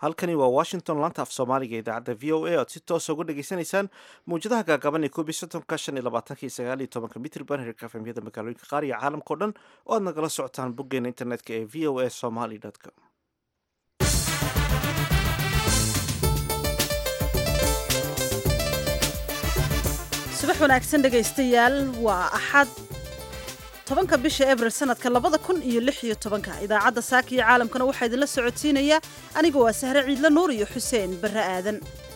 halkani waa washington laanta af soomaaliga idaacadda v o a oad si toosa uga dhegaysanaysaan mawjadaha gaagaban ee koob iyo soddonka shan iyo labaatanka iyo sagaal iyo tobanka mitrban herka fmyada magaalooyinka qaar iyo caalamkao dhan oo aad nagala socotaan boggeena internetka ee v o a somaly com subax wanaagsan dhegaystayaal waa axad tobanka bisha abril sanadka labada kun iyo lix iyo tobanka idaacadda saaka iyo caalamkana waxaa idinla socodsiinayaa aniga waa sahre ciidla nuur iyo xuseen barre aadan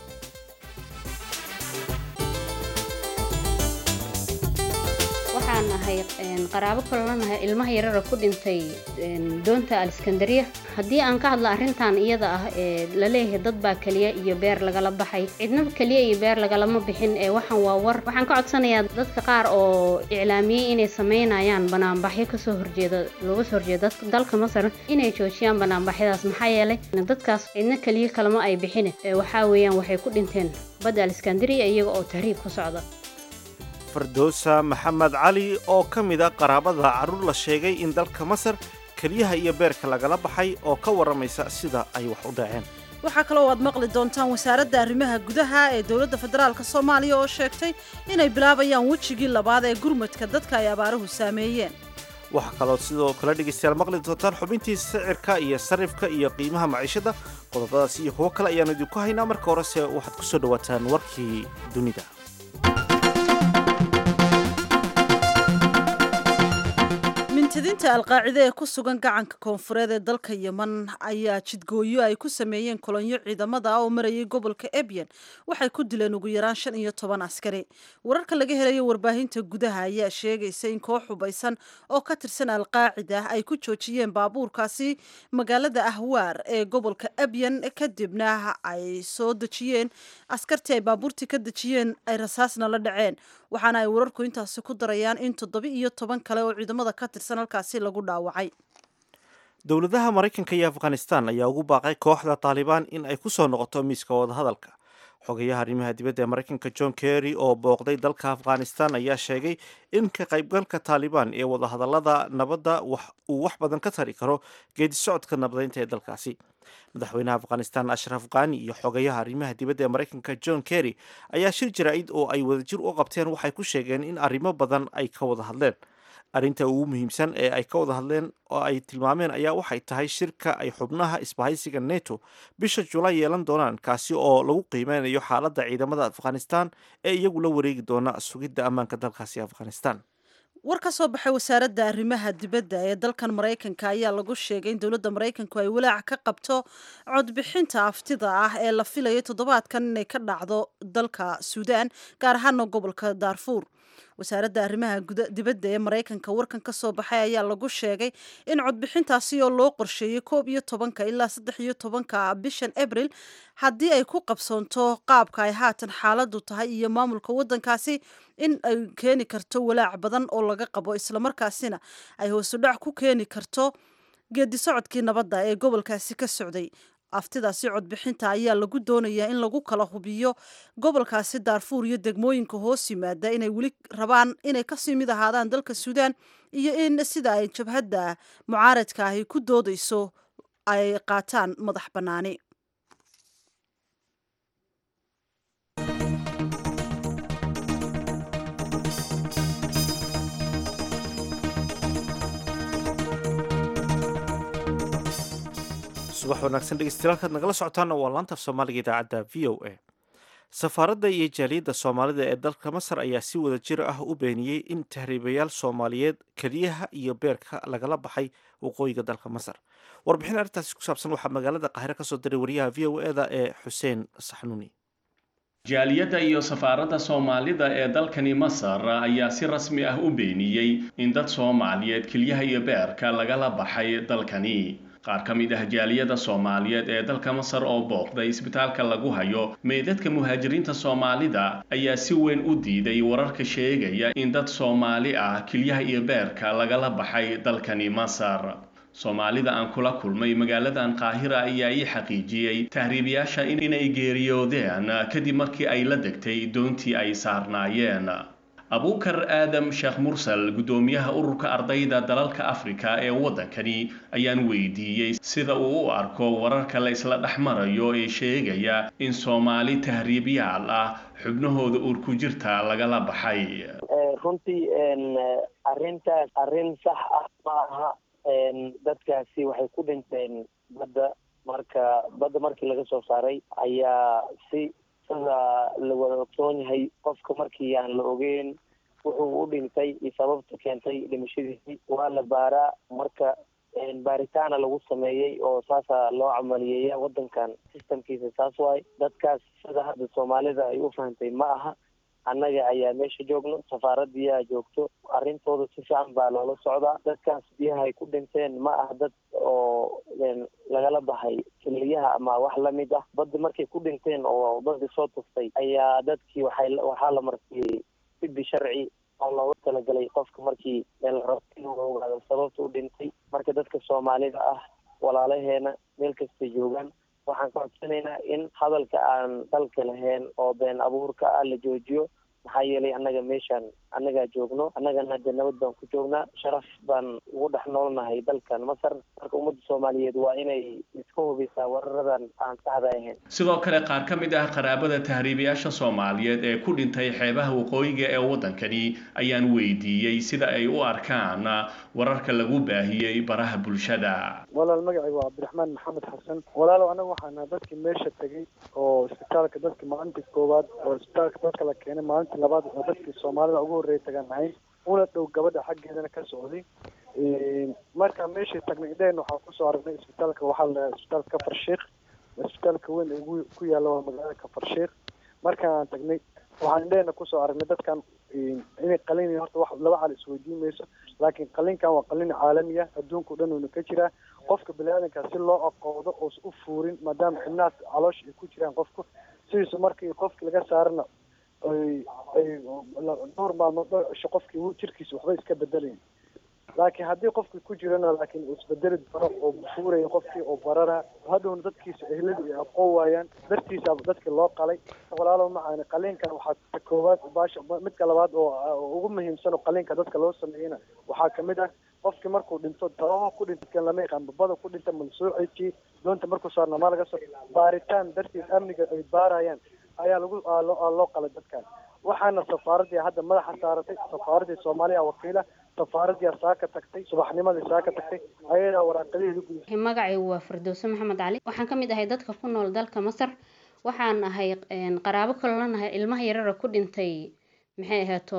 waxaan nahay qaraabo kalena nahay ilmaha yarara ku dhintay doonta aliskandariya haddii aan ka hadlo arrintan iyada ah ee laleeyahay dad baa keliya iyo beer lagala baxay cidna keliya iyo beer lagalama bixin ee waxaan waa war waxaan ka codsanayaa dadka qaar oo iclaamiyey inay samaynayaan banaanbaxyo kasoo horjeeda looga soo horjeeda dalka masar inay joojiyaan banaanbaxyadaas maxaa yeelay dadkaas cidna keliya kalama ay bixin waxaa weeyaan waxay ku dhinteen badda aliskandariya iyaga oo tahriib ku socda fardoosa maxamed cali oo ka mid a qaraabada carruur la sheegay in dalka masar keliyaha iyo beerka lagala baxay oo ka warramaysa sida ay wax u dhaceen waxaa kaloo aad maqli doontaan wasaaradda arrimaha gudaha ee dowladda federaalk soomaaliya oo sheegtay inay bilaabayaan wejigii labaad ee gurmadka dadka ay abaaruhu saameeyeen waxaa kaloo sidoo kale dhegaystayaal maqli doontaan xubintii sicirka iyo sarifka iyo qiimaha maciishada qodobadaas iyo kuwo kale ayaanu idinku haynaa marka horese waxaad ku soo dhowaataan warkii dunida mintidinta alqaacide ee ku sugan gacanka koonfureed ee dalka yeman ayaa jidgooyo ay ku sameeyeen kolonyo ciidamada ah oo marayay gobolka ebyen waxay ku dileen ugu yaraan shan iyo toban askari wararka laga helayo warbaahinta gudaha ayaa sheegaysa in koox hubaysan oo ka tirsan alqaacida ay ku joojiyeen baabuurkaasi magaalada ahwaar ee gobolka ebyen kadibna ay soo dejiyeen askartii ay baabuurtii ka dejiyeen ay rasaasna la dhaceen waxaana ay wararku intaasi ku darayaan in toddoba iyo toban kale oo ciidamada ka tirsan halkaasi lagu dhaawacay dowladaha maraykanka iyo afghanistan ayaa ugu baaqay kooxda taalibaan in ay ku soo noqoto miiska wadahadalka xogayaha arrimaha dibadda ee maraykanka john kerry oo booqday dalka afghanistan ayaa sheegay in ka qaybgalka taalibaan ee wadahadallada nabadda uu wax badan ka tari karo geedi socodka nabadeynta ee dalkaasi madaxweynaha afghanistan ashraf khani iyo xogayaha arrimaha dibadda ee maraykanka john kerry ayaa shir jaraa'id oo ay wadajir u qabteen waxay ku sheegeen in arrimo badan ay ka wada hadleen arrinta ugu muhiimsan ee ay ka wada hadleen oo ay tilmaameen ayaa waxay tahay shirka ay xubnaha isbahaysiga neto bisha julaay yeelan doonaan kaasi oo lagu qiimeynayo xaaladda ciidamada afghanistan ee iyagu la wareegi doona sugidda ammaanka dalkaasi afghanistan war ka soo baxay wasaaradda arrimaha dibadda ee dalkan maraykanka ayaa lagu sheegay in dowladda maraykanku ay walaac ka qabto codbixinta aftida ah ee la filayo toddobaadkan inay ka dhacdo dalka suudaan gaar ahaana gobolka daarfuur wasaaradda arrimaha dibadda ee maraykanka warkan ka soo baxay ayaa lagu sheegay in codbixintaasi oo loo qorsheeyey koob iyo tobanka ilaa saddex iyo tobanka bishan abril haddii ay ku qabsoonto qaabka ay haatan xaaladdu tahay iyo maamulka waddankaasi in ay keeni karto walaac badan oo laga qabo islamarkaasina ay hoosudhac ku keeni karto geedi socodkii nabadda ee gobolkaasi ka socday aftidaasi codbixinta ayaa lagu doonayaa in lagu kala hubiyo gobolkaasi daarfuur iyo degmooyinka hoos yimaada inay weli rabaan inay kasii mid ahaadaan dalka suudaan iyo in sida ay jabhadda mucaaradka ahi ku doodayso ay qaataan madax bannaani subax wanaagsan dhegeystayaal nagala socotaana waa laantaaf soomaaliga idaacadda v o a safaaradda iyo jaaliyadda soomaalida ee dalka masar ayaa si wada jir ah u beeniyey in tahriibayaal soomaaliyeed keliyaha iyo beerka lagala baxay waqooyiga dalka masar warbixin arrintaasi ku saabsan waxaa magaalada qaahire ka soo diray wariyaha v o eda ee xuseen saxnuuni jaaliyadda iyo safaaradda soomaalida ee dalkani masar ayaa si rasmi ah u beeniyey in dad soomaaliyeed kelyaha iyo beerka lagala baxay dalkani qaar ka mid ah jaaliyada soomaaliyeed ee dalka masar oo booqday isbitaalka lagu hayo meydadka muhaajiriinta soomaalida ayaa si weyn u diiday wararka sheegaya in dad soomaali ah kelyaha iyo beerka lagala baxay dalkani masar soomaalida aan kula kulmay magaaladan qaahira ayaa ii xaqiijiyey tahriibayaasha inay geeriyoodeen kadib markii ay la degtay doontii ay saarnaayeen abuukar aadam sheekh mursal guddoomiyaha ururka ardayda dalalka afrika ee waddankani ayaan weydiiyey sida uu u arko wararka la isla dhex marayo ee sheegaya in soomaali tahriibyaal ah xubnahooda uur ku jirta lagala baxay runtii arrintaas arrin sax ah ma aha dadkaasi waxay ku dhinteen badda marka badda markii laga soo saaray ayaa si sida la wada ogsoon yahay qofka markii aan la ogeyn wuxuu u dhintay iyo sababta keentay dhimashadiisii waa la baaraa marka baaritaana lagu sameeyey oo saasa loo camaliyeeya waddankan systemkiisa saas waay dadkaas sida hadda soomaalida ay u fahantay ma aha annaga ayaa meesha joogno safaaradiyaa joogto arrintooda si fiican baa loola socdaa dadkaas biyaha ay ku dhinteen ma aha dad oo lagala baxay keliyaha ama wax lamid ah badda markay ku dhinteen oo baddi soo tuftay ayaa dadkii waxay waxaa la marsiiyey sibi sharci oo looga talagalay qofka markii larabo inuu ogaado sababta u dhintay marka dadka soomaalida ah walaalaheena meel kastay joogaan waxaan ka codsanaynaa in hadalka aan dalka lahayn oo been abuurka ah la joojiyo maxaa yeelay annaga meeshaan annagaa joogno annagana de nabad baan ku joognaa sharaf baan ugu dhex noolnahay dalkan masar marka ummadda soomaaliyeed waa inay iska hubisaa wararadan aan saxda ahayn sidoo kale qaar ka mid ah qaraabada tahriibayaasha soomaaliyeed ee ku dhintay xeebaha waqooyiga ee waddankani ayaan weydiiyey sida ay u arkaan wararka lagu baahiyey baraha bulshada walaal magacayga waa cabdiraxmaan maxamed xasan walaalow anaga waxaana dadkii meesha tegay oo isbitaalka dadka maalintii koowaad oo isbitaalka dadka la keenay maalintii labaad oo dadkii soomaalida ugu horreeyay tagaan ahayn una dhow gabadha xaggeedana ka socday markaa meeshii tagnay idheen waxaa kusoo aragnay isbitaalka waxaa la isbitaalka kafar sheekh isbitaalka weyn ee ugu ku yaalla waa magaalada kafar sheekh markaan tagnay waxaan idheena kusoo aragnay dadkan inay qalin horta wax laba cal isweydiin mayso laakiin qalinkan waa qalin caalami ah adduunka o dhan uuna ka jiraa qofka bani-aadanka si loo aqoodo oosa u fuurin maadaama xibnahaas caloosha ay ku jiraan qofku sidiisu markii qofki laga saarana ay ay dhowr maalmood dhowr cisho qofkii jirkiisa waxba iska bedelayn laakiin haddii qofkii ku jirana laakiin uu isbedeli doono oo fuuraya qofkii oo barara hadhowna dadkiisa ehladii ay aqoon waayaan dartiisa dadkii loo qalay walaalow macaani qaliinkan waxaa koowaad baasha midka labaad oo ugu muhiimsan oo qaliinka dadka loo sameeyena waxaa kamid ah qofkii markuu dhinto dababa ku dhinta lama yaqaan babada ku dhinta malsuuciisii doonta markuu saarna maa laga soo baaritaan dartiis amniga ay baarayaan ayaa lagu loo qalay dadkan waxaana safaaradii hadda madaxa saaratay safaaradii soomaaliya wakiila safaaradii saaka tagtay subaxnimadii saaka tagtay ayadaa waraaqadaheedu gudisay magacaygu waa firdowse maxamed cali waxaan ka mid ahay dadka ku nool dalka masar waxaan ahay qaraabo kaloo nahay ilmaha yarara ku dhintay maxay ahaato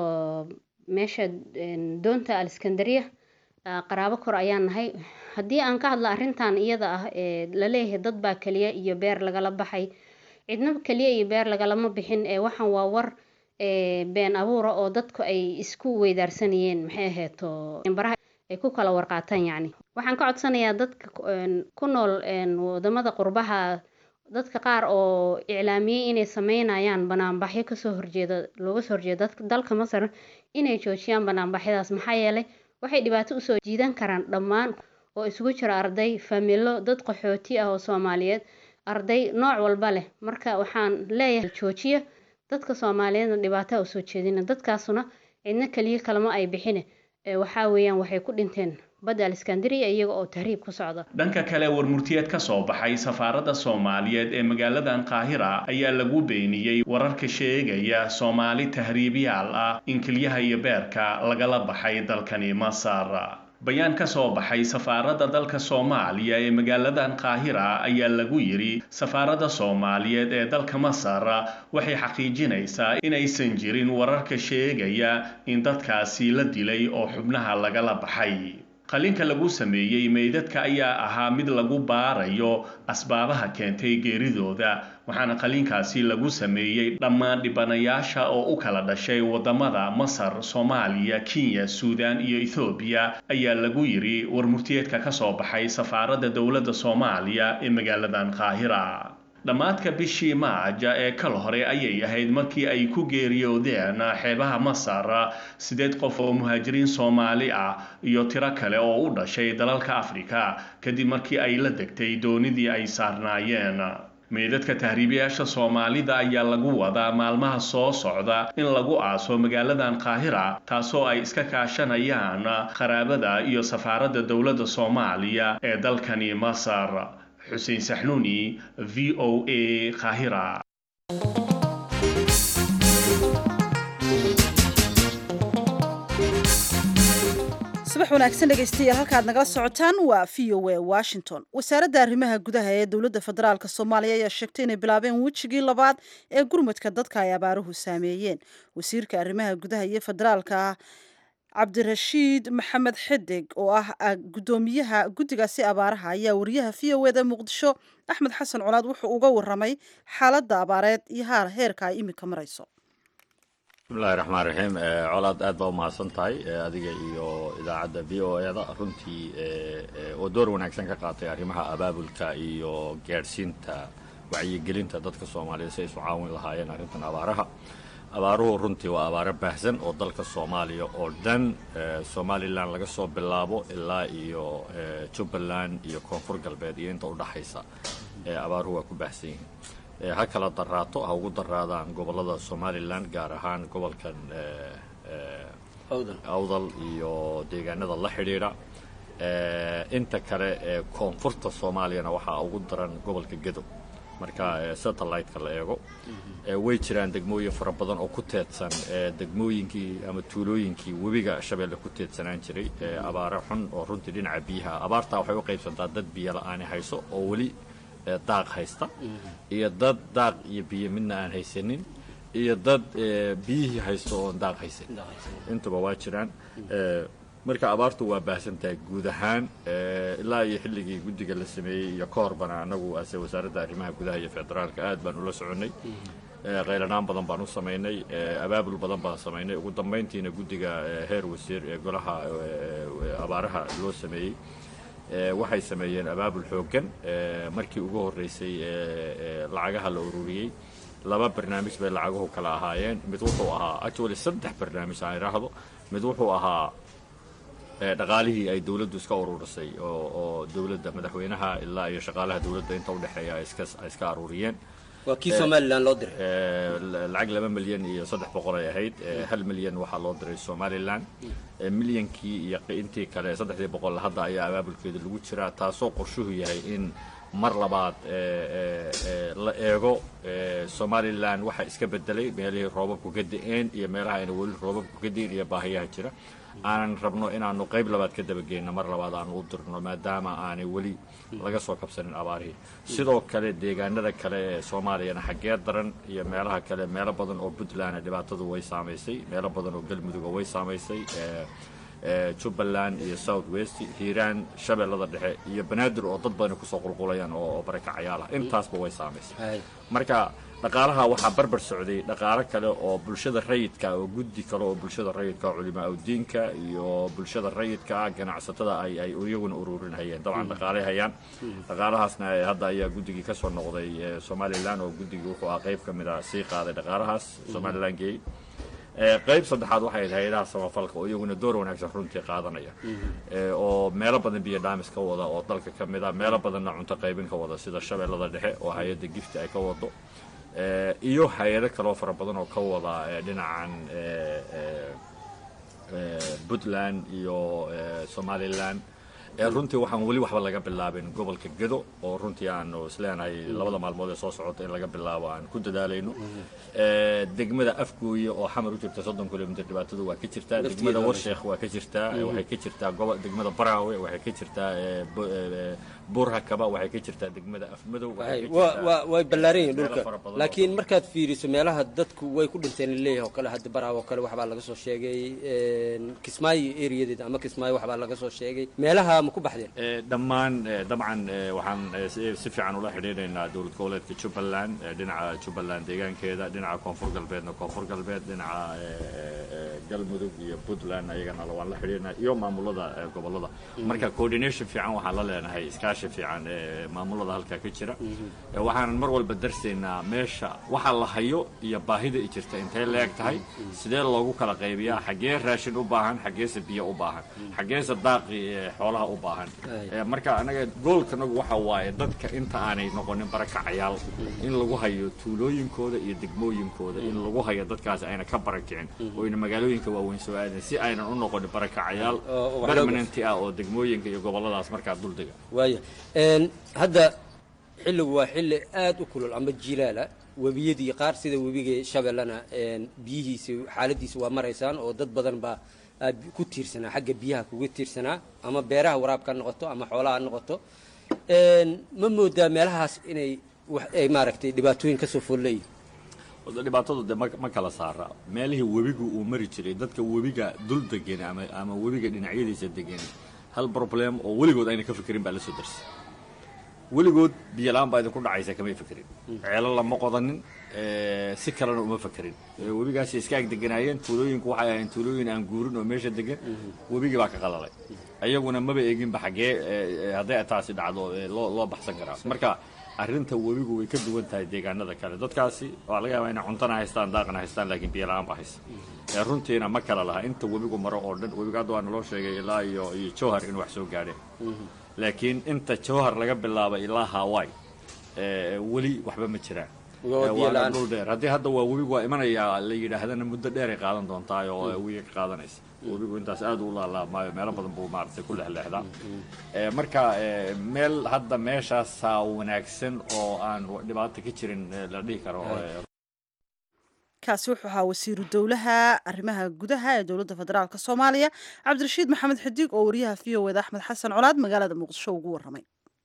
meesha doonta aliskandariya qaraabo kor ayaan nahay haddii aan ka hadla arrintan iyada ah ee laleeyahay dad baa keliya iyo beer lagala baxay cidna keliya iyo beer lagalama bixin ee waxaan waa war been abuura oo dadku ay isku weydaarsanayeen maxay ahayto baraha ay ku kala warqaataan yacni waxaan ka codsanayaa dadka ku nool wadamada qurbaha dadka qaar oo iclaamiyey inay sameynayaan banaanbaxyo kasoo horjeeda looga soo horjeeda dalka masar inay joojiyaan banaanbaxyadaas maxaa yeelay waxay dhibaato usoo jiidan karaan dhammaan oo isugu jira arday familo dad qaxooti ah oo soomaaliyeed arday nooc walba leh marka waxaan leeyahay joojiya dadka soomaaliyeedna dhibaataa usoo jeedina dadkaasuna cidna keliya kalama ay bixine waxaa weeyaan waxay ku dhinteen badda aliskandariya iyaga oo tahriib ku socda dhanka kale warmurtiyeed ka soo baxay safaaradda soomaaliyeed ee magaaladan qaahira ayaa lagu beeniyey wararka sheegaya soomaali tahriibyaal ah in kelyaha iyo beerka lagala baxay dalkani masar bayaan ka soo baxay safaaradda dalka soomaaliya ee magaaladan qaahira ayaa lagu yidhi safaaradda soomaaliyeed ee dalka masar waxay xaqiijinaysaa inaysan jirin wararka sheegaya in dadkaasi la dilay oo xubnaha lagala baxay qalinka lagu sameeyey meydadka ayaa ahaa mid lagu baarayo asbaabaha keentay geeridooda waxaana qalinkaasi lagu sameeyey dhammaan dhibanayaasha oo u kala dhashay wadamada masar soomaaliya kenya suudan iyo ethoobiya ayaa lagu yidhi warmurtiyeedka ka soo baxay safaaradda dowladda soomaaliya ee magaaladan qaahira dhammaadka bishii maaja ee kal hore ayay ahayd markii ay ku geeriyoodeen xeebaha masar sideed qof oo muhaajiriin soomaali ah iyo tiro kale oo u dhashay dalalka afrika kadib markii ay la degtay doonidii ay saarnaayeen meydadka tahriibayaasha soomaalida ayaa lagu wadaa maalmaha soo socda in lagu aaso magaaladan qaahira taasoo ay iska kaashanayaan qaraabada iyo safaaradda dowladda soomaaliya ee dalkani masar xuseen saxnuuni v o a qaahira subax wanaagsan dhegaystayaal halkaad nagala socotaan waa v o a washington wasaaradda arrimaha gudaha ee dowladda federaalk soomaaliya ayaa sheegtay inay bilaabeen wejigii labaad ee gurmudka dadka ay abaaruhu saameeyeen wasiirka arrimaha gudaha iyo federaalka cabdirashiid maxamed xideg oo ah guddoomiyaha guddigaasi abaaraha ayaa wariyaha v o eda muqdisho axmed xasan colaad wuxuu uga waramay xaaladda abaareed iyo haar heerka ay iminka marayso bismillahi raxmaan raxiim colaad aad baa umahadsan tahay adiga iyo idaacadda v o eda runtii oo door wanaagsan ka qaatay arrimaha abaabulka iyo gaadhsiinta wacyigelinta dadka soomaaliya si ay isu caawin lahaayeen arrintan abaaraha abaaruhu runtii waa abaaro baahsan oo dalka soomaaliya oo dhan somalilan laga soo bilaabo ilaa iyo jubbaland iyo koonfur galbeed iyo inta udhaxaysa abaaruhu waa ku baahsan yihiin ha kala daraato ha ugu daraadaan gobollada somalilan gaar ahaan gobolkan awdal iyo deegaanada la xidhiidha inta kale ee koonfurta soomaaliyana waxaa ugu daran gobolka gedo marka satellite-ka la eego way jiraan degmooyin fara badan oo ku teedsan degmooyinkii ama tuulooyinkii webiga shabeelle ku teedsanaan jiray abaare xun oo runtii dhinaca biyaha abaartaa waxay u qaybsantaa dad biyo la-aani hayso oo weli daaq haysta iyo dad daaq iyo biyo midna aan haysanin iyo dad biyihii haysto oon daaq haysan intuba waa jiraan marka abaartu waa baahsantahay guud ahaan ilaa iyo xilligii guddiga la sameeyey iyo ka horbana annagu ase wasaaradda arrimaha gudaha iyo federaalka aad baan ula soconnay qaylanaan badan baan u samaynay abaabul badan baan samaynay ugu dambayntiina guddiga heer wasiir ee golaha abaaraha loo sameeyey waxay sameeyeen abaabul xooggan markii ugu horreysay lacagaha la ururiyey laba barnaamij bay lacaguhu kala ahaayeen mid wuxuu ahaa actually saddex barnaamij aan idhaahdo mid wuxuu ahaa dhaqaalihii ay dawladdu iska ururisay oo dawladda madaxweynaha ilaa iyo shaqaalaha dawladda inta udhexeeya ay iska aruuriyeen waa kii somalilan loo diray lacag laba milyan iyo saddex boqol ay ahayd hal milyan waxaa loo diray somalilan milyankii iyo intii kale saddexdii boqol hadda ayaa abaabulkeeda lagu jiraa taasoo qorshuhu yahay in mar labaad la eego somalilan waxaa iska bedelay meelihii roobabku ka da-een iyo meelaha ayna weli roobabku ka da-een iyo baahiyaha jira aanan rabno inaanu qayb labaad ka dabageyno mar labaad aanu u dirno maadaama aanay weli laga soo kabsanin abaarihii sidoo kale deegaanada kale ee soomaaliyana xaggee daran iyo meelaha kale meelo badan oo puntlandna dhibaatadu way saamaysay meelo badan oo galmuduga way saamaysay jubbaland iyo south west hiiraan shabeellada dhexe iyo banaadir oo dad badani kusoo qulqulayaan oo barakacayaal ah intaasba way saamaysay marka dhaqaalaha waxaa barbar socday dhaqaalo kale oo bulshada rayidka oo guddi kale oo bulshada rayidka culimaa udiinka iyo bulshada rayidka ganacsatada ay ay iyaguna ururinhayeen dabcan dhaqaalay hayaan dhaqaalahaasna hadda ayaa guddigii ka soo noqday somalilan oo guddigii wuxuu ah qayb ka mid a sii qaaday dhaqaalahaas somalilan geey qayb saddexaad waxay ahayd hay-adaha samafalka oo iyaguna door wanaagsan runtii qaadanaya oo meelo badan biyo dhaamis ka wada oo dalka ka mid a meelo badanna cunto qaybin ka wada sida shabeellada dhexe oo hay-adda gifti ay ka wado iyo hay-ado kaloo fara badan oo ka wada dhinacan puntland iyo somalilan runtii waxaan weli waxba laga bilaabin gobolka gedo oo runtii aanu isleenahay labada maalmood ee soo socota in laga bilaabo aan ku dadaalayno degmada afgooye oo xamar u jirta soddon kilomitr dhibaatadu waa ka jirtaa degmada warsheekh waa ka jirtaa waxay ka jirtaa gobo degmada baraawe waxay ka jirtaa buurhakaba waxay ka jirtaa degmada afmadow way ballaaran yihin dhulka laakiin markaad fiiriso meelaha dadku way ku dhinteen leeyahay oo kale hadda baraawe oo kale waxbaa laga soo sheegay kismaayo areadeeda ama kismaayo waxbaa laga soo sheegay meelaha ma ku baxdeen dhammaan dabcan waxaan si fiican ula xidhiidhaynaa dowlad goboleedka jubbaland dhinaca jubbaland deegaankeeda dhinaca koonfur galbeedna koonfur galbeed dhinaca galmudug iyo puntland ayagana waan la xidhiirnaa iyo maamulada gobollada marka coordination fiican waxaan la leenahay iskaashi fiican maamulada halkaa ka jira waxaanan mar walba darsaynaa meesha waxa la hayo iyo baahida i jirta intay leeg tahay sidee loogu kala qaybiyaa xaggee raashin u baahan xaggeese biyo u baahan xaggeese daaqi xoolaha u baahan marka anaga goolkanagu waxa waaye dadka inta aanay noqonin barakacayaal in lagu hayo tuulooyinkooda iyo degmooyinkooda in lagu hayo dadkaasi ayna ka barakicin oo ayna magaalooyinka waaweyn soo aadin si aynan u noqonin barakacayaal permanenti ah oo degmooyinka iyo gobolladaas markaa duldega waaya hadda xilligu waa xilli aada u kulul ama jilaala webiyadii qaar sida webiga shabeellana biyihiisi xaaladiisa waa maraysaan oo dad badan baa ku tiirsanaa xagga biyaha kuga tiirsanaa ama beeraha waraabka ha noqoto ama xoolaha ha noqoto ma moodaa meelahaas inay ay maaragtay dhibaatooyin kasoo foolleeyihin dhibaatadu de ma kala saara meelihii webigu uu mari jiray dadka webiga dul degan ama ama webiga dhinacyadiisa degan hal problem oo weligood ayna ka fikirin baa la soo darsay weligood biyola-aan baa idinku dhacaysa kamay fekerin ceelo lama qodanin si kalena uma fekerin webigaasi iska ag deganaayeen tuulooyinku waxay ahayn tuulooyin aan guurin oo meesha degan webigii baa ka qalalay ayaguna maba eeginba xaggee hadday taasi dhacdo loo loo baxsan karaa marka arrinta webigu way ka duwan tahay deegaanada kale dadkaasi waa laga yaabaa inay cuntana haystaan daaqana haystaan laakiin biyola-aan baa haysa runtiina ma kala laha inta webigu maro oo dhan webiga hadda waa naloo sheegay ilaa iyo iyo jowhar in wax soo gaadheen laakiin inta jowhar laga bilaabay ilaa hawaii weli waxba ma jiraan waana dhul dheer haddii hadda waa webigu waa imanayaa la yidhaahdana muddo dheeray qaadan doontaa oo wiiga ka qaadanaysa webigu intaas aad u laalaamaayo meelo badan buu maaragtay ku lexleexdaa marka meel hadda meeshaasaa wanaagsan oo aan dhibaato ka jirin la dhihi karo kaasi wuxuu ahaa wasiiru dowlaha arrimaha gudaha ee dowladda federaalk soomaaliya cabdirashiid maxamed xidiig oo wariyaha v o eda axmed xasan colaad magaalada muqdisho ugu warramay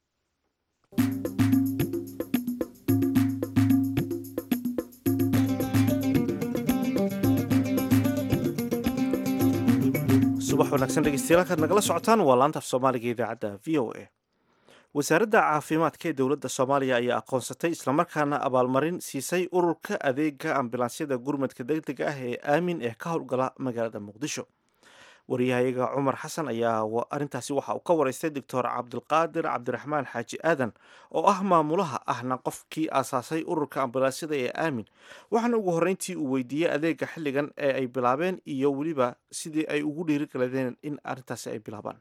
subax wanaagsan dhegeystayaal halkaad nagala socotaan waa laanta af soomaaliga idaacadda v o a wasaaradda caafimaadka ee dowladda soomaaliya ayaa aqoonsatay islamarkaana abaalmarin siisay ururka adeega ambulansyada gurmadka degdega ah ee aamin ee ka howlgala magaalada muqdisho wariyahayaga cumar xasan ayaa arrintaasi waxa uu ka waraystay doctor cabdilqaadir cabdiraxmaan xaaji aadan oo ah maamulaha ahna qofkii aasaasay ururka ambulansyada ee aamin waxaana ugu horreyntii uu weydiiyey adeega xilligan ee ay bilaabeen iyo weliba sidii ay ugu dhiirigeladeen in arrintaasi ay bilaabaan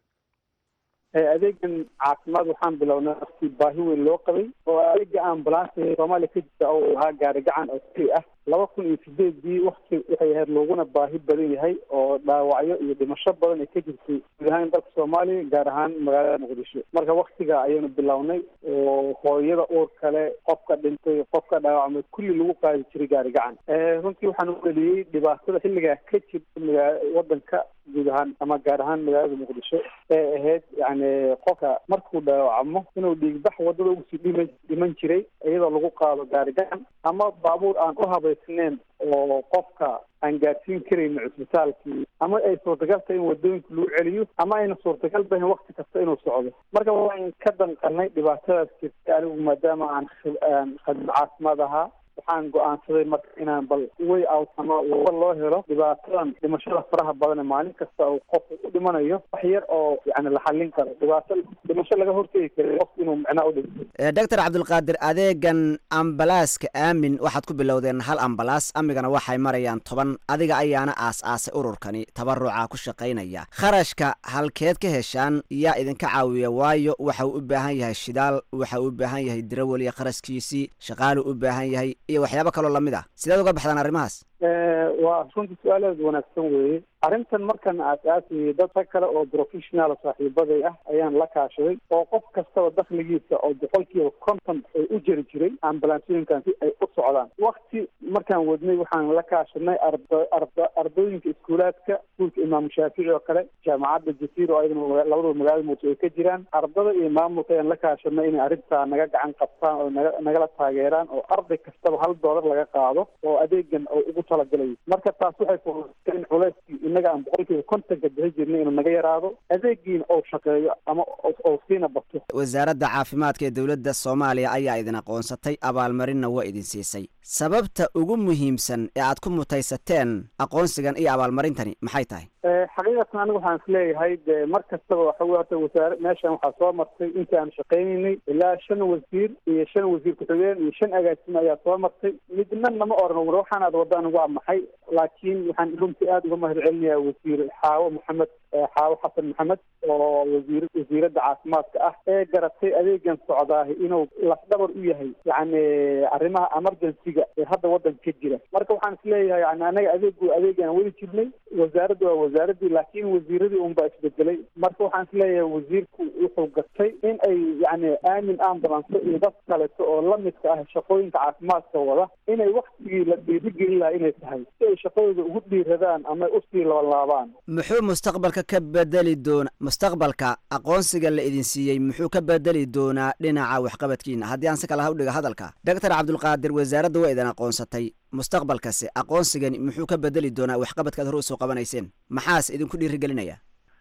adeegan caafimaad waxaan bilownay waqti baahi weyn loo qabay oo adeega ambulance soomaaliya ka jirta oo uu ahaa gaari gacan oo keli ah laba kun iyo sideedii wakti waxay ahayd looguna baahi badan yahay oo dhaawacyo iyo dhimasho badan ay ka jirtay guud ahaan dalka soomaaliya gaar ahaan magaalada muqdisho marka waktiga ayaynu bilownay oo hooyada uur kale qofka dhintay qofka dhaawacmay kulli lagu qaadi jiray gaari gacan runtii waxaan u dheliyey dhibaatada xilligaa ka jirta magaa wadanka guud ahaan ama gaar ahaan magaalada muqdisho ee ahayd yani qofka markuu dhaawacmo inuu dhiigbax wadada ugusii dhima dhiman jiray iyadoo lagu qaado gaari gacan ama baabuur aan u habaysnayn oo qofka aan gaarsiin karayno cisbitaalkii ama ay suurtagal tahay in wadooyinka lagu celiyo ama ayna suurtagal bahin wakti kasta inuu socdo marka waan ka danqalnay dhibaatadaas jirta anigu maadaama aan aan khadmo caafimaad ahaa waxaan go-aansaday marka inaan bal way out ama waba loo helo dhibaatadan dhimashada faraha badan ee maalin kasta uu qofku u dhimanayo wax yar oo yani la xallin karo dhibaato dhimasho laga hortegi kara qofku inuu micnaa u dhinto doctor cabdulqaadir adeegan ambalaaska aamin waxaad ku bilowdeen hal ambalaas amigana waxay marayaan toban adiga ayaana aas-aasay ururkani tabaruca ku shaqaynaya kharashka halkeed ka heshaan yaa idinka caawiya waayo waxa uu u baahan yahay shidaal waxa uu u baahan yahay dirawel iyo kharashkiisii shaqaaluu u baahan yahay iyo waxyaabo kaloo lamid ah sideed uga baxdaan arrimahaas waa runtii su-aalaad wanaagsan weeye arrintan markan aas-aasayay dad rag kale oo professional saaxiibaday ah ayaan la kaashaday oo qof kastaba dakhligiisa oo boqolkiiba konton ay u jeri jiray ambalansooyinkan si ay u socdaan wakti markaan wadnay waxaan la kaashanay arda arda ardooyinka iskuulaadka iskuulka imaamu shaafici oo kale jaamacadda jasiir oo ayadana labadaba magaalada muqdisho ay ka jiraan ardada iyo maamulka ayaan la kaashanay inay arrintaa naga gacan qabtaan oo naga nagala taageeraan oo arday kastaba hal doolar laga qaado oo adeegan oo ugu talagalayo marka taas waxay fududaysay in culeyskii innaga aan boqolkiiba kontonka bixi jirnay inuu naga yaraado adeegiina ou shaqeeyo ama ou siina bato wasaaradda caafimaadka ee dowladda soomaaliya ayaa idin aqoonsatay abaalmarinna waa idin siisay sababta ugu muhiimsan ee aad ku mutaysateen aqoonsigan iyo abaalmarintani maxay tahay xaqiiqatan anigu waxaan isleeyahay de mar kastaba waxa wey horta wasaare meeshan waxaa soo martay intii aan shaqaynaynay ilaa shan wasiir iyo shan wasiir ku-xigeen iyo shan agaasimo ayaa soo martay midna nama oran war waxaan aad wadaan waa maxay laakiin waxaan runtii aada uga mahad celinayaa wasiir xaawo maxamed xaawo xasan maxamed oo wasiir wasiiradda caafimaadka ah ee garatay adeegan socdaahi inuu lafdhabar u yahay yacni arrimaha emergency-ga ee hadda waddanka ka jira marka waxaan isleeyahay yani anaga adeegu adeegaan weli jirnay wasaaradda waa wasaaradii laakiin wasiiradii unbaa isbedelay marka waxaan isleeyahay wasiirku wuxuu gatay in ay yani aamin ambulance iyo dad kaleto oo lamidka ah shaqooyinka caafimaadka wada inay waktigii la dhiirigelin lahaa inay tahay si ay shaqadooda ugu dhiiradaan ama usii labalaabaan muxuu mustaqbalka ka bedeli doona mustaqbalka aqoonsiga la idin siiyey muxuu ka bedeli doonaa dhinaca waxqabadkiina haddii aan si kala hawdhiga hadalka doctor cabdulqaadir wasaaradda waa idin aqoonsatay mustaqbalkasi aqoonsigani muxuu ka bedeli doonaa waxqabadkaad hore usoo qabanayseen maxaas idinku dhiirigelinaya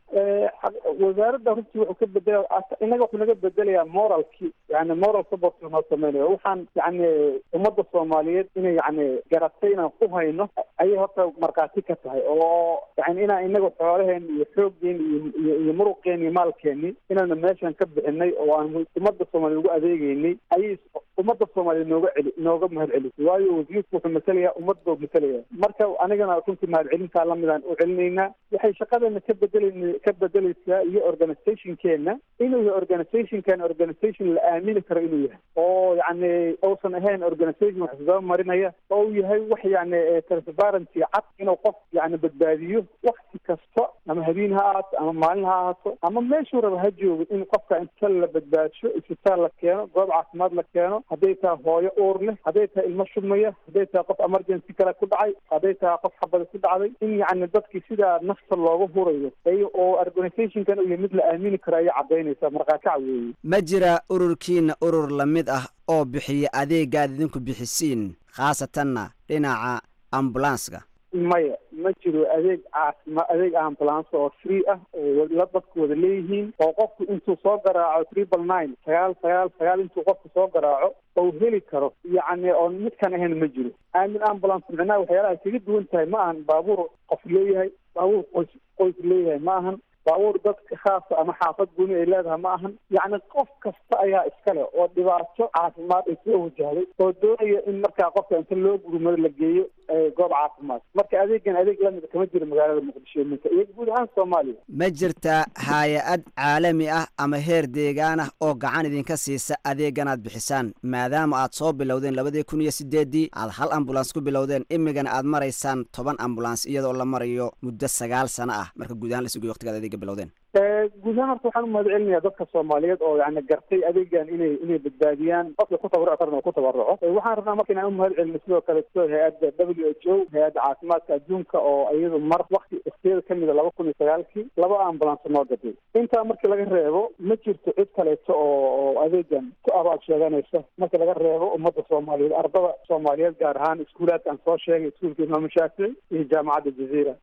wasaaradda runtii wuxuu ka bedela inaga wuxuu naga bedelayaa moralki yani moral support noo sameynaya waxaan yani ummadda soomaaliyeed inay yani garatay inaan ku hayno ayay horta markhaati ka tahay oo yani inaan inaga xoolaheen iyo xooggeeni iyo iyo muruqeeni iyo maalkeeni inaana meeshan ka bixinay oo aan ummadda soomaaliya ugu adeegeynay ayay ummadda soomaaliya nooga celi nooga mahad celisay waayo wasiirku wuxuu matelayaa ummadda matalaya marka anigana runtii mahad celintaa lamidaan u celinaynaa waxay shaqadeena ka bedelan ka bedeleysaa iyo organizationkeena inuu yahay organizationkan organization la aamini karo inuu yahay oo yani uusan ahayn organization wax isdaba marinaya oo uu yahay wax yani transparency cad inuu qof yani badbaadiyo wakti kasta ama habeen ha ahaato ama maalin ha ahaato ama meeshuu raba ha joogo in qofka inta la badbaadsho isbitaal la keeno goob caafimaad la keeno hadday tahay hooyo uur leh hadday tahay ilmo shubmaya hadday tahay qof emergency kale ku dhacay hadday tahay qof xabada ku dhacday in yani dadkii sidaa nafta looga hurayo oo organizationkan uu yahay mid la aamini karo ayay cadaynaysaa markaakac weeye ma jira ururkiina urur lamid ah oo bixiya adeega aad idinku bixisiin khaasatanna dhinaca ambulanska maya ma jiro adeeg caasima adeeg ambulance oo free ah oo la dadku wada leeyihiin oo qofku intuu soo garaaco triple nine sagaal sagaal sagaal intuu qofku soo garaaco ou heli karo yacni oon midkan ahayn ma jiro aamin ambulance micnaha waxyaalaha kaga duwan tahay ma ahan baabuur qof leeyahay baabuur qoys qoys leeyahay ma ahan baabuur dadka khaasa ama xaafad guni ay leedahay ma ahan yacni qof kasta ayaa iskale oo dhibaato caafimaad ay soo wajahday oo doonaya in markaa qofka inta loo gurmado la geeyo goob caafimaad marka adeegan adeeg lamida kama jiro magaalada muqdisho minka iyo guud ahaan soomaaliya ma jirtaa hay-ad caalami ah ama heer deegaan ah oo gacan idinka siisa adeegan aad bixisaan maadaama aad soo bilowdeen labadii kun iyo sideeddii aad hal ambulans ku bilowdeen imigana aad maraysaan toban ambulans iyadoo la marayo muddo sagaal sano ah marka guud ahaan la sugiyo waqtigaad adeega bilowdeen guud ahaan horta waxaan umahad celinayaa dadka soomaaliyeed oo yani gartay adeegan inay inay badbaadiyaan qofka ku tabaruc karna oo ku tabaruco waxaan rabnaa marka inaan umahad celino sidoo kale soo hay-adda w h o hay-adda caafimaadka adduunka oo iyadu mar wakti waktiyada kamida laba kun iyo sagaalkii laba ambulance noo gaday intaa markii laga reebo ma jirto cid kaleeto oo oo adeegan ku abaal sheeganaysa marka laga reebo ummadda soomaaliyeed ardada soomaaliyeed gaar ahaan iskuulaadka aan soo sheegay iskuulka imaam shaafici iyo jaamacadda jaziira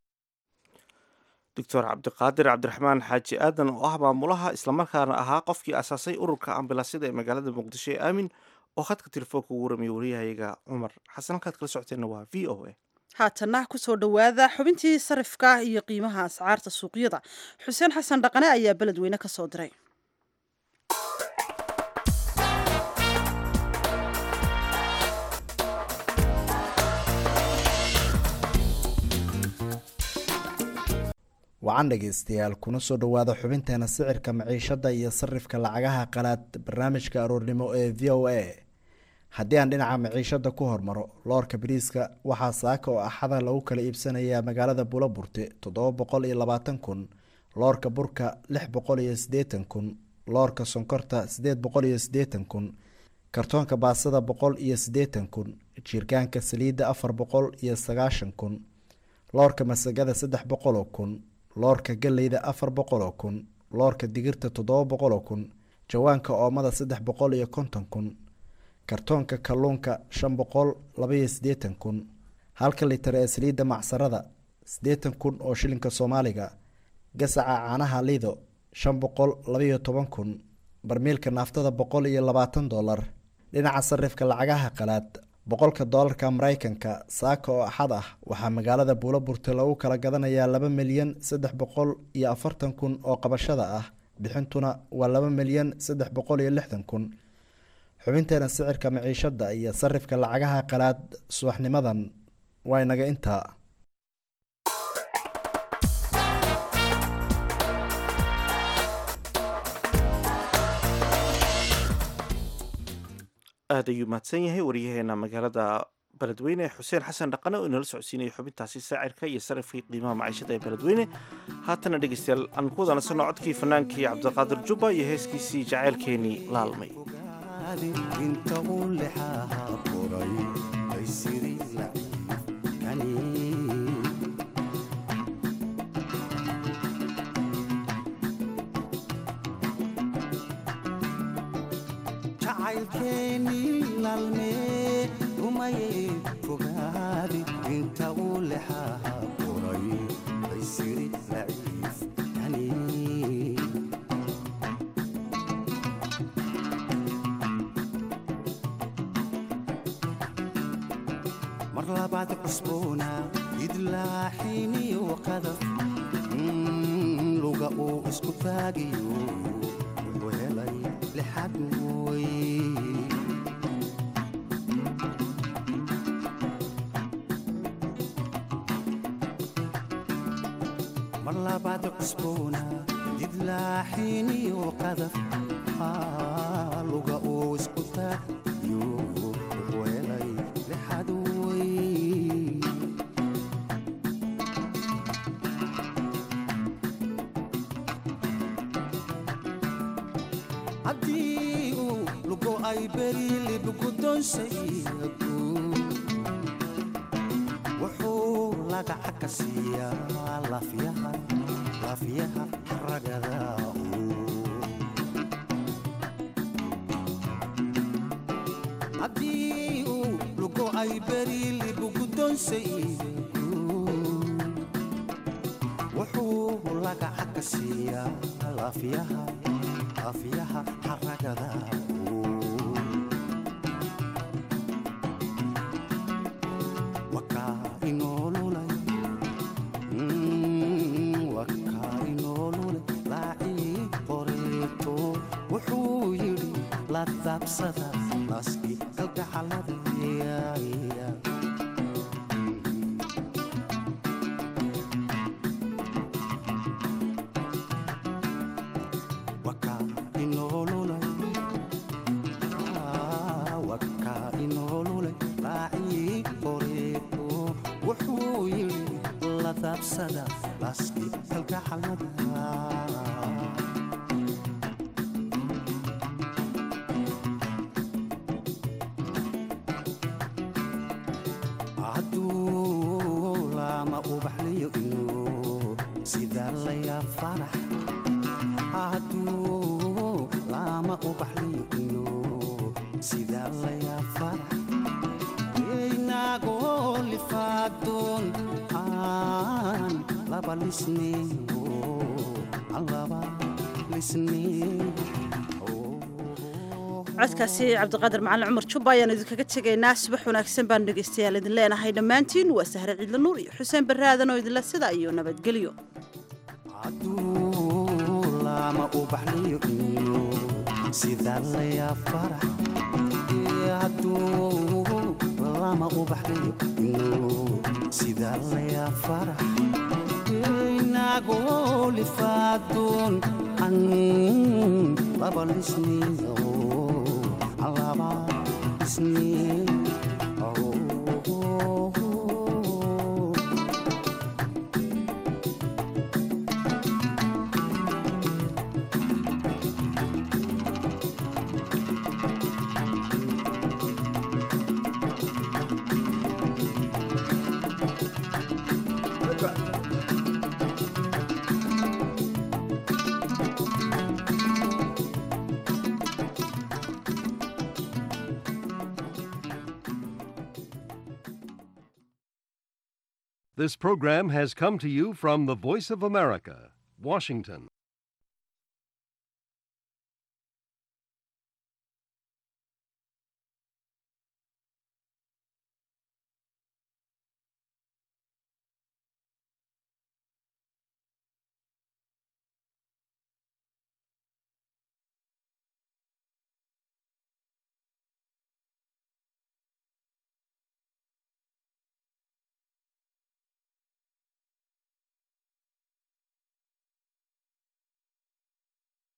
doctor cabdiqaadir cabdiraxmaan xaaji aadan oo ah maamulaha islamarkaana ahaa qofkii asaasay ururka ambilasyada ee magaalada muqdisho ee aamin oo khadka telefoonka ugu waramiye wariyahayaga cumar xasan halkaad kala socoteenna waa v o a haatana kusoo dhowaada xubintii sarifka iyo qiimaha ascaarta suuqyada xuseen xasan dhaqane ayaa beledweyne ka soo diray wacan dhegeystayaal kuna soo dhowaada xubinteena sicirka maciishada iyo sarifka lacagaha qalaad barnaamijka aroornimo ee v o a haddii aan dhinaca maciishada ku hormaro loorka bariiska waxaa saaka oo axada lagu kala iibsanayaa magaalada buloburte toddoba boqol iyo labaatan kun loorka burka lix boqol iyo sideetan kun loorka sonkorta sideed boqol iyo sideetan kun kartoonka baasada boqol iyo sideetan kun jiirgaanka saliidda afar boqol iyo sagaashan kun loorka masagada saddex boqoloo kun loorka galeyda afar boqoloo kun loorka digirta toddoba boqoloo kun jawaanka oomada saddex boqol iyo konton kun kartoonka kalluunka shan boqol labaiyo siddeetan kun halka litar ee saliidda macsarada siddeetan kun oo shilinka soomaaliga gasaca caanaha lido shan boqol labaiyo toban kun barmiilka naaftada boqol iyo labaatan dollar dhinaca sarifka lacagaha qalaad boqolka doolarka maraykanka saaka oo axad ah waxaa magaalada buulaburte lagu kala gadanayaa laba milyan saddex boqol iyo afartan kun oo qabashada ah bixintuna waa laba milyan saddex boqol iyo lixdan kun xubinteena sicirka maciishada iyo sarifka lacagaha qalaad subaxnimadan waa inaga intaa aada ayuu mahadsan yahay waryaheena magaalada beledweyne xuseen xasan dhaqane oo inala socodsiinaya xubintaasi saacirka iyo sarifkii qiimaha maciishada ee beledweyne haatana dhegeystayaal aan ku wadaanasano codkii fanaankii cabdiqaadir jubba iyo heeskiisii jaceylkeenii laalmay inta uu lexaha qoray ay siri laciifkani jacaylkeenii laalmee rumayey fogaadi inta uu lexaha qoray ay siri laciifkani mar labaad cusboona idlaaxiniyo qadaf luga uu isku taagiyo wuxuu helay lixad mooy mar labaad cusboona idlaaxiniyo qadaf luga uu isku taagiyo wuxuu helay lixad mooy haddii uu lugo ay beri libgudonsaygu wuxuu lagaca ka siiyaa lafyaha lafyaha ragada haddii uu lugo ay beri libgudonsaygu wuxuu lagaca ka siiyaa lafyaha lafyaha xaragada wakaa inoolulay wakaa inoolulay laacii qoreeto wuxuu yidhi la daabsada laski kalgacalada wakaa inoolulay wakaa inoolulay laacii qoreeto wuxuu yidhi la daabsada laski kalgacalada hadduu lama ubaxliyo inuu sida layaa farax hadduu lama ubaxliyo inuu sida layaa farax inagoo lifaadoon aan laba lisneyo aan laba lisneyo codkaasi cabdiqaadir macalin cumar jubba ayaan idinkaga tegaynaa subax wanaagsan baanu dhegaystayaal idin leenahay dhammaantiin waa sahre ciidla nuur iyo xuseen baraadan oo idinla sida iyo nabadgelyo hadduu lama ubaxliyo inuu sida layaa farax hadduu lama ubaxliyo inuu sida layaa farax inagoo lifaadoon an laba lisniyo an laba lisniyo This program has come to you from the Voice of America, Washington.